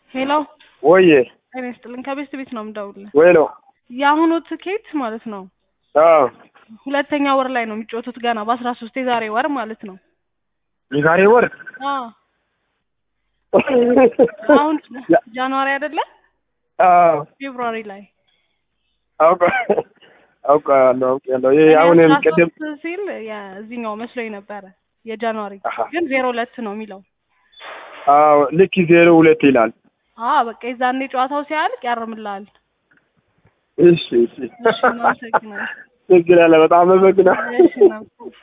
ሄሎ ወዬ ጤና ይስጥልኝ። ከቤስት ቤት ነው የምደውልልህ። ወይ ነው የአሁኑ ትኬት ማለት ነው አዎ ሁለተኛ ወር ላይ ነው የሚጫወቱት ገና በአስራ ሶስት የዛሬ ወር ማለት ነው። የዛሬ ወር አዎ አሁን ጃንዋሪ አይደለ አዎ ፌብሩዋሪ ላይ አውቃ አውቃለሁ አውቃለሁ። ይሄ አሁን እኔ ቅድም 13 ሲል የዚህኛው መስሎኝ ነበረ የጃንዋሪ አሃ። ግን ዜሮ ሁለት ነው የሚለው። አዎ ልክ ዜሮ ሁለት ይላል። አዎ በቃ የዛኔ ጨዋታው ሲያልቅ ያርምልሃል። እሺ እሺ እሺ እናመሰግናለን። ችግር ያለ በጣም አመሰግናለሁ። እሺ ነው